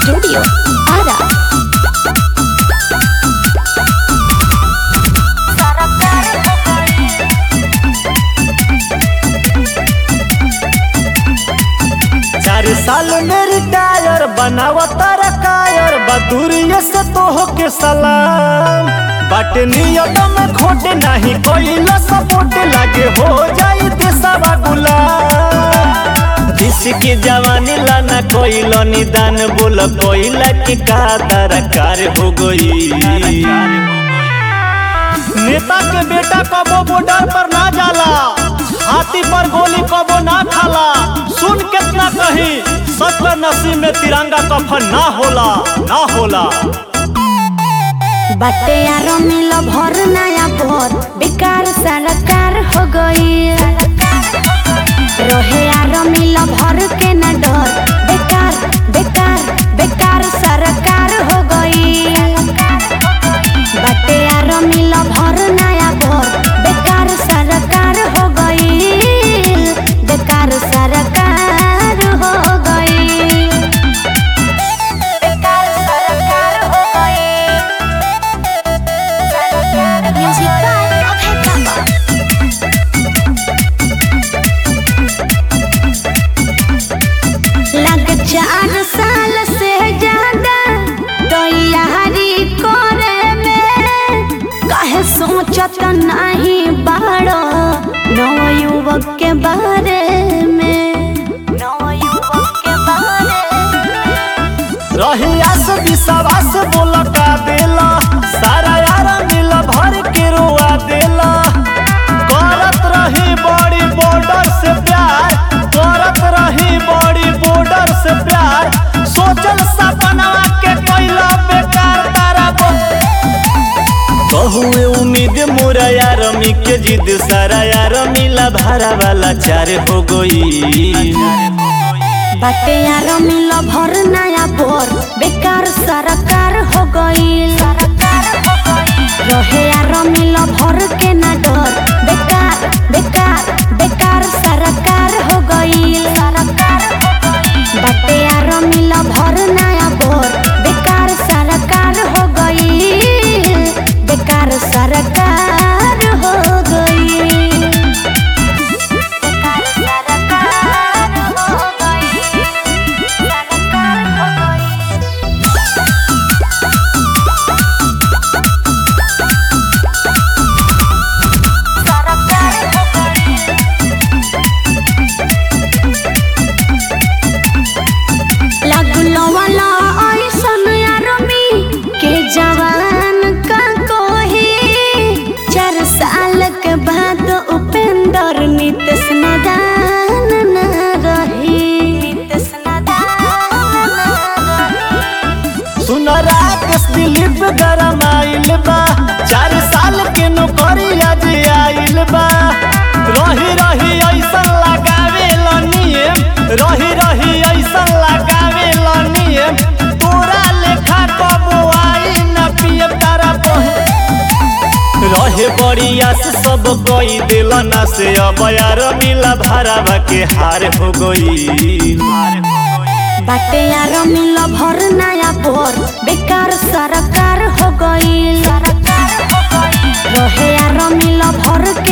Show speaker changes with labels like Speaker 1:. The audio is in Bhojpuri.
Speaker 1: Studio Ara.
Speaker 2: चार साल में रिटायर बनावतर कायर बदूरिये से तो के सलाम बाटे नियत में खोटे नहीं कोई सपोर्ट लागे हो जाई देशवा गुलाम जिसकी जवानी लाना कोई निदान बोल कोई की का दरकार हो गई नेता के बेटा कबो बॉर्डर पर ना जाला हाथी पर गोली कबो ना खाला सुन कितना कही सच में नसीब में तिरंगा कफन ना होला ना होला
Speaker 1: बाटे यार मिल भर नया भर बेकार सरकार हो गई रहे यार मिल भर के न डर बेकार बेकार बेकार सरकार हो गई बाटे यार मिल भर नया भर बेकार सरकार हो गई बेकार सरकार हो गई बेकार सरकार हो गई Music by Abhay Baba. लग चार साल से ज्यादा तैयारी करे में काहे सोचत नहीं बाड़ो नव युवक के बारे में नव युवक के बारे में
Speaker 2: रही आस विश्वास बोल का देला सारा यार मिल भर के रुआ देला करत रही बड़ी बॉर्डर से प्यार करत रही बड़ी बॉर्डर से प्यार सोचल सपना के कैला बेकार तारा बहुए उम्मीद मोरा यार मी के जिद सारा यार मिला भारा वाला चार हो गई
Speaker 1: बाटे यार मिल भर नया बोर बेकार सरकार हो गई रहे यार मिल भर के न डर बेकार बेकार बेकार सरकार हो गई बाटे यार मिल भर नया बोर बेकार सरकार हो गई बेकार सरकार हो गई बेकार सरकार हो गई सरकार हो गई सरकार हो गई लगलो वाला ऐसन आर्मी के जवान का कोही चार साल के बाद उपेंद्र नीतीश नदान न रही नीतीश नदान न रही
Speaker 2: सुन राकेश दिलीप गरम आइल बा चार साल के नौकरी आज आइल बा रही रही ऐसन लगावे नियम रही रही ऐसन लगावे नियम तोरा लेखा कबो आई न पिए तारा बहे रहे बड़ी आस सब कोई दिल न से अब यार मिला भरावा के हार हो गई
Speaker 1: बाटे यार मिल भर नया बोर बेकार सरकार हो गई रहे यार मिल भर